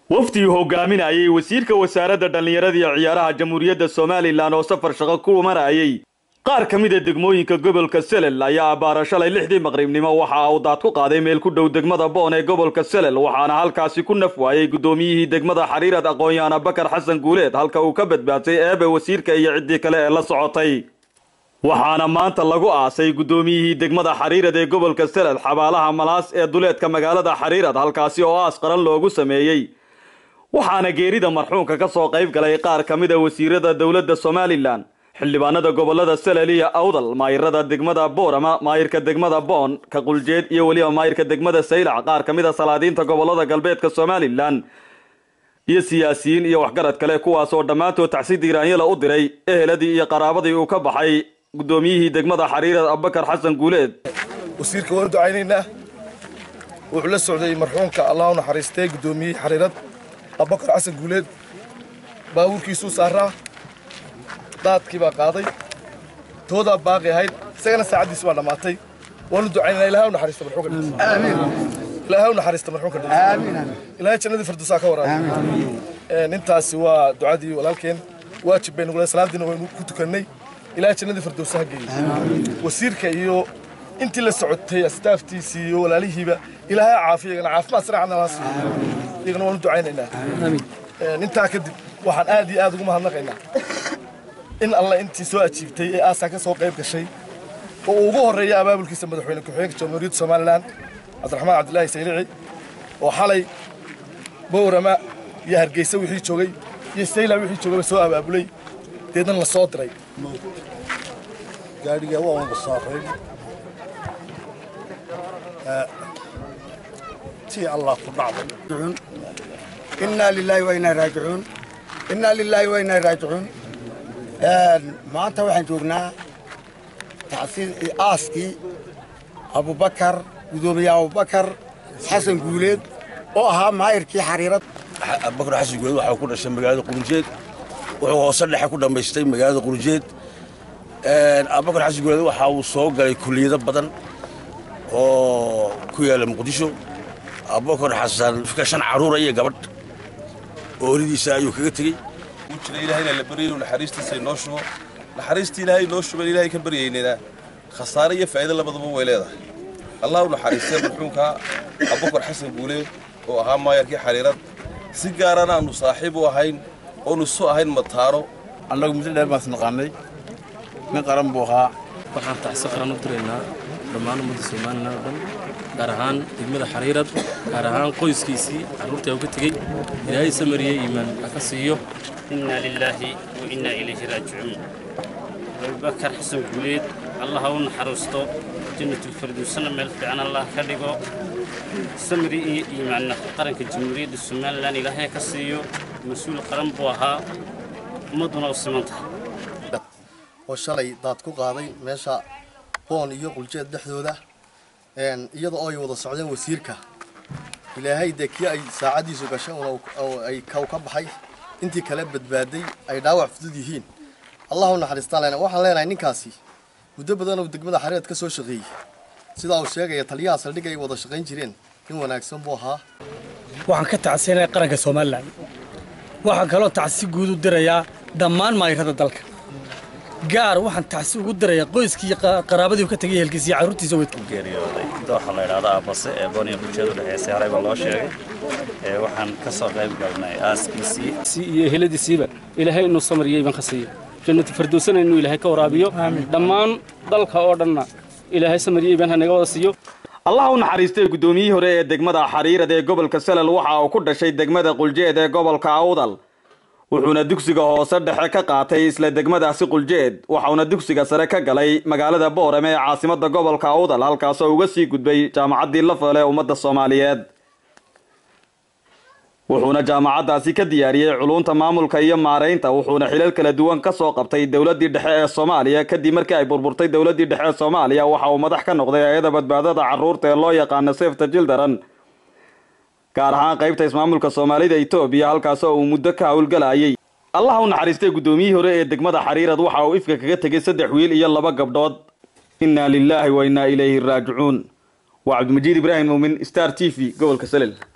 wafdii hogaaminayay wasiirka wasaaradda dhallinyarada iyo ciyaaraha jamhuuriyadda somalilan oo safar shaqo ku marayay qaar ka mida degmooyinka gobolka selel ayaa abbaara shalay lixdii maqribnimo waxa uu daad ku qaaday meel ku dhow degmada boon ee gobolka selel waxaana halkaasi ku naf waayey guddoomiyihii degmada xariirad aqoon-yahan bakar xasan guuleed halka uu ka badbaadsay eebe wasiirka iyo ciddii kale ee la socotay waxaana maanta lagu aasay guddoomiyihii degmada xariirad ee gobolka selel xabaalaha malaas ee duleedka magaalada xariirad halkaasi oo aas qaran loogu sameeyey waxaana geerida marxuumka ka soo qayb galay qaar ka mid a wasiirada dowladda somalilan xildhibaanada gobolada selel iyo awdal maayirada degmada boorama maayirka degmada boon ka quljeed iyo weliba maayirka degmada saylac qaar ka mid a salaadiinta gobolada galbeedka somalilan iyo siyaasiyiin iyo waxgarad kale kuwaasoo dhammaantood tacsi diiraanyala u diray eheladii iyo qaraabadii uu ka baxay guddoomiyihii degmada xariirad abubakar xasan guuleed wasiirka waan ducaynaynaa wuxuu la socday marxuumka allah u naxariistay guddoomiyihii xariirad abubakar xasan guuleed baabuurkiisuu saaraa daadkii baa qaaday toodaa baaqi ahayd isagana saacaddiisi baa dhammaatay waanu ducaynanaa ilahay u naxariista marxuumka ilaahay u naxariista marxuumka ilaahay jannadii firdowsaa ka waraabi intaasi waa ducadii walaalkeen waajib baynu gula salaadiina waynu ku tukannay ilaahay jannadii firdowsa ha geeyey wasiirka iyo intii la socotay astaaftiisii iyo walaalihiiba ilaahay ha caafiyo iyagana caafimaad saracana laha siiyo iyagana waanu ducaynaynaa intaa kadib waxaan aad iyo aad ugu mahadnaqaynaa in alle intii soo ajiibtay ee aasaa ka soo qayb gashay oo uu ugu horreeya abaabulkiisa madaxweyne ku-xigeenka jamhuuriyadda somalilan cabdiraxmaan cabdilaahi saylici oo xalay bowrama iyo hargeysa wixii joogay iyo sayla wixii joogayba soo abaabulay deedna la soo diray gaadhiga waa unba saaray tii allah ku dhacday innaa lilaahi wa innaa raajicuun innaa lilaahi wa innaa raajicuun maanta waxaan joognaa aaskii abubakar gudoomiye abubakar xasan guuleed oo ahaa maayirkii xariirad abubakar xasan guuleed waxaa ku dhashay magaalada qurunjeed wuxuu hoose dhexe ku dhammaystay magaalada qurunjeed abubakar xasan guuleed waxa uu soo galay kulliyado badan oo ku yaala muqdisho abubakar xasan shan carruura iyo gabadh ooridiisa ayuu kaga tegey jira ilaahayna la baryay inuu naxariistiisa inoo shubo naxariistii ilaahay inoo shuban ilaahay ka baryaynayna khasaare iyo faa'iido labadaba way leedahay allah u naxariistay marxuumka abubakar xasan guuleed oo ahaa maayarkii xariirad si gaarana aanu saaxiib u ahayn oonu isu ahayn mataano annagu muddo dheer baan isnaqaanay nin qaran buu ahaa waxaan tacsi qaran u diraynaa dhammaan ummadda somalilan oo dhan gaar ahaan degmada xariirad gaar ahaan qoyskiisii carruurtii u ka tegey ilaahay samariye iimaan ha ka siiyo إنا لله وإنا إليه راجعون أبو بكر حسن قوليد الله هون حرستو جنة الفردوس ملك عن الله كدغو سمري إيمان قرنك الجمهورية السومال لان إلهي كسيو مسؤول قرن بوها مدن وسمنتها oo shalay daad ku qaaday meesha boon iyo quljeed dhexdooda iyada oo ay wada socdeen wasiirka ilaahay dee kii ay saacaddiisu gashay oo ay kaw ka baxay intii kale badbaaday ay dhaawac fudud yihiin allah u naxariistaan lena waxaan leenahay ninkaasi muddo badan oo degmada xariirad ka soo shaqeeyey sidaa uu sheegaya taliyaha saldhig ay wada shaqayn jireen nin wanaagsan buu ahaa waxaan ka tacsiinaya qaranka somalilan waxaan kaloo tacsi guud u dirayaa dhammaan maayirada dalka gaar waxaan tacsi ugu dirayaa qoyskii iyo qaraabadii ka tegay ehelkiisa iyo carruurtiisa weyd ku geeriyooday dooxa la yidhaahdo aabase ee booniya bulshada udhexeysay horey baa loo sheegay ee waxaan ka soo qayb galnay aaskiisii si iyo eheladiisiiba ilaahay inuu samariyey baan ka siiyo jannatu firdowsana inuu ilaahay ka waraabiyo dhammaan dalka oo dhanna ilaahay samariyey baan hanaga wada siiyo allah u naxariistay guddoomiyihii hore ee degmada xariirad ee gobolka selel waxa uu ku dhashay degmada quljeed ee gobolka awdal wuxuuna dugsiga hoose dhexe ka qaatay isla degmadaasi quljeed waxauna dugsiga sare ka galay magaalada boorame ee caasimada gobolka awdal halkaasoo uga sii gudbay jaamacaddii lafale ummadda soomaaliyeed wuxuuna jaamacaddaasi ka diyaariyey culunta maamulka iyo maaraynta wuxuuna xilal kala duwan ka soo qabtay dowladdii dhexe ee soomaaliya kadib markii ay burburtay dowladdii dhexe ee soomaaliya waxa uu madax ka noqday hay-ada badbaadada carruurta ee loo yaqaano sefta jildaran gaar ahaan qaybta ismaamulka soomaalida etoobiya halkaasoo uu muddo ka howlgalayay allah u naxariistay guddoomiyihii hore ee degmada xariirad waxa uu ifka kaga tegay saddex wiil iyo laba gabdhood innaa lilaahi wa innaa ilayhi raajicuun waa cabdimajiid ibraahim muumin star t v gobolka selel